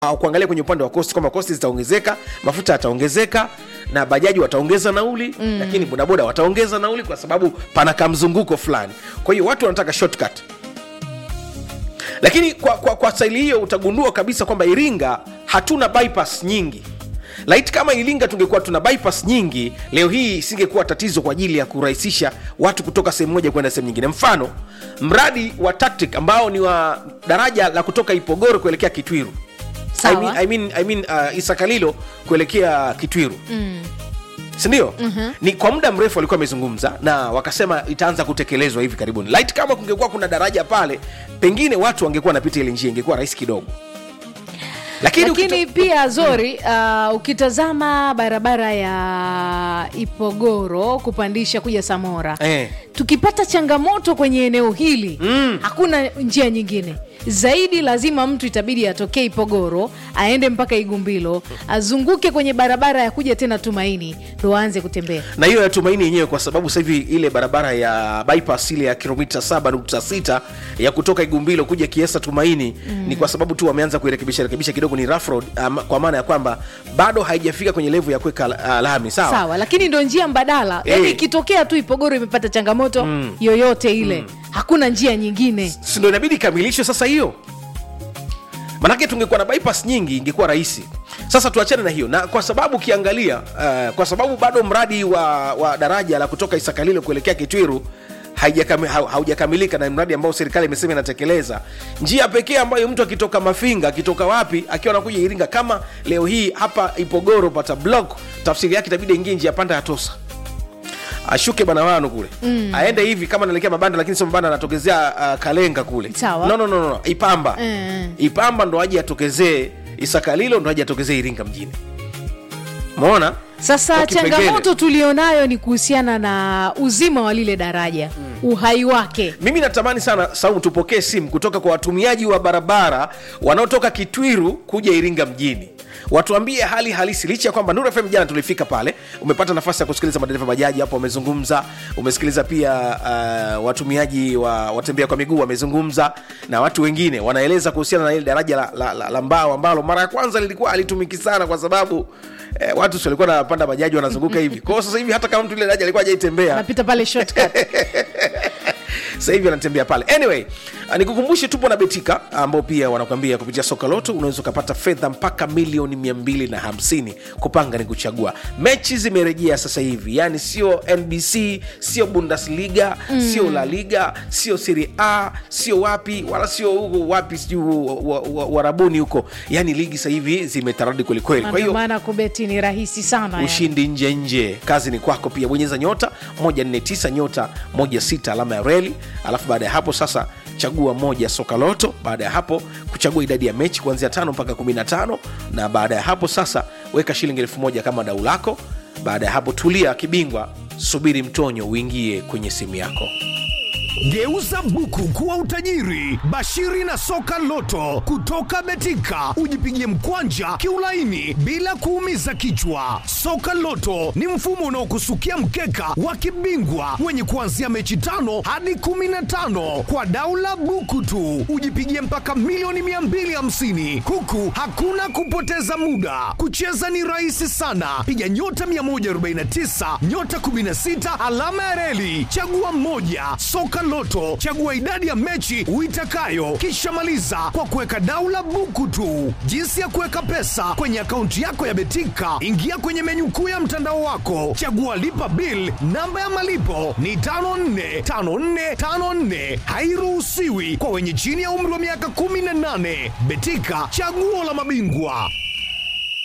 au kuangalia kwenye upande wa kosti kwamba kosti zitaongezeka mafuta yataongezeka na bajaji wataongeza nauli mm. lakini bodaboda wataongeza nauli kwa sababu pana kamzunguko fulani kwa hiyo watu wanataka shortcut lakini kwa, kwa, kwa staili hiyo utagundua kabisa kwamba iringa hatuna bypass nyingi laiti kama iringa tungekuwa tuna bypass nyingi leo hii isingekuwa tatizo kwa ajili ya kurahisisha watu kutoka sehemu moja kwenda sehemu nyingine mfano mradi wa tactic ambao ni wa daraja la kutoka ipogoro kuelekea kitwiru I Sawa. mean, I mean, I mean, uh, isakalilo kuelekea kitwiru mm. sindio mm-hmm. ni kwa muda mrefu walikuwa wamezungumza na wakasema itaanza kutekelezwa hivi karibuni light kama kungekuwa kuna daraja pale pengine watu wangekuwa wanapita ile njia ingekuwa rahisi kidogo lakini, lakini ukito- pia zori uh, ukitazama barabara ya ipogoro kupandisha kuja samora Eh. tukipata changamoto kwenye eneo hili mm. hakuna njia nyingine zaidi lazima mtu itabidi atokee ipogoro aende mpaka igumbilo azunguke kwenye barabara ya kuja tena tumaini ndo aanze kutembea na hiyo ya tumaini yenyewe kwa sababu sasa hivi ile barabara ya bypass ile ya kilomita 7.6 ya kutoka igumbilo kuja kiesa tumaini mm. ni kwa sababu tu wameanza kuirekebisha rekebisha kidogo ni rough road um, kwa maana ya kwamba bado haijafika kwenye levu ya kuweka uh, lami sawa, sawa lakini ndo njia mbadala Eh. yani ikitokea tu ipogoro imepata changamoto mm. yoyote ile mm. hakuna njia nyingine si ndo inabidi ikamilishwe sasa hiyo manake tungekuwa na bypass nyingi ingekuwa rahisi sasa tuachane na hiyo na kwa sababu ukiangalia uh, kwa sababu bado mradi wa, wa daraja la kutoka isakalilo kuelekea kitwiru haijakami- hau- haujakamilika na mradi ambao serikali imesema inatekeleza njia pekee ambayo mtu akitoka mafinga akitoka wapi akiwa anakuja iringa kama leo hii hapa ipogoro pata block tafsiri yake itabidi ingie njia panda ya tosa ashuke banawano kule mm. aende hivi kama naelekea mabanda lakini sio mabanda anatokezea uh, kalenga kule Sawa. no, no, no, no. ipamba Mm. ipamba ndo aje atokezee isakalilo ndo aje atokezee iringa mjini mona sasa Kwa kipengele. changamoto tulionayo ni kuhusiana na uzima wa lile daraja mm. uhai wake mimi natamani sana saumu tupokee simu kutoka kwa watumiaji wa barabara wanaotoka kitwiru kuja iringa mjini watuambie hali halisi licha ya kwamba Nuru FM jana tulifika pale umepata nafasi ya kusikiliza madereva bajaji hapo wamezungumza umesikiliza pia uh, watumiaji wa watembea kwa miguu wamezungumza na watu wengine wanaeleza kuhusiana na ile daraja la, la, la, la mbao ambalo mara ya kwanza lilikuwa alitumiki sana kwa sababu eh, watu si walikuwa wanapanda bajaji wanazunguka hivi kwao sasa hivi hata kama mtu ile daraja alikuwa hajaitembea napita pale shortcut sasa hivi anatembea pale anyway uh, nikukumbushe tupo na betika ambao pia wanakwambia kupitia soka loto unaweza ukapata fedha mpaka milioni 250 kupanga ni kuchagua mechi zimerejea sasa hivi yani sio nbc sio bundesliga mm. sio la liga sio serie a sio wapi wala sio huko wapi sijuu warabuni huko yani ligi sasa hivi zimetaradi kwelikweli Na kwa ndio hiyo maana kubeti ni rahisi sana yani. ushindi nje nje kazi ni kwako pia bonyeza nyota 149 nyota 16 alama ya reli alafu baada ya hapo sasa chagua moja soka loto baada ya hapo kuchagua idadi ya mechi kuanzia tano mpaka 15 na baada ya hapo sasa weka shilingi elfu moja kama dau lako baada ya hapo tulia kibingwa subiri mtonyo uingie kwenye simu yako Geuza buku kuwa utajiri. Bashiri na soka loto kutoka Betika, ujipigie mkwanja kiulaini bila kuumiza kichwa. Soka loto ni mfumo unaokusukia mkeka wa kibingwa wenye kuanzia mechi tano hadi kumi na tano kwa daula buku tu, ujipigie mpaka milioni 250 huku hakuna kupoteza muda. Kucheza ni rahisi sana, piga nyota 149 nyota 16 alama ya reli, chagua mmoja. Soka Loto, chagua idadi ya mechi uitakayo, kisha maliza kwa kuweka daula buku tu. Jinsi ya kuweka pesa kwenye akaunti yako ya Betika, ingia kwenye menyu kuu ya mtandao wako, chagua lipa bill. Namba ya malipo ni 545454, hairuhusiwi kwa wenye chini ya umri wa miaka 18. Betika, chaguo la mabingwa.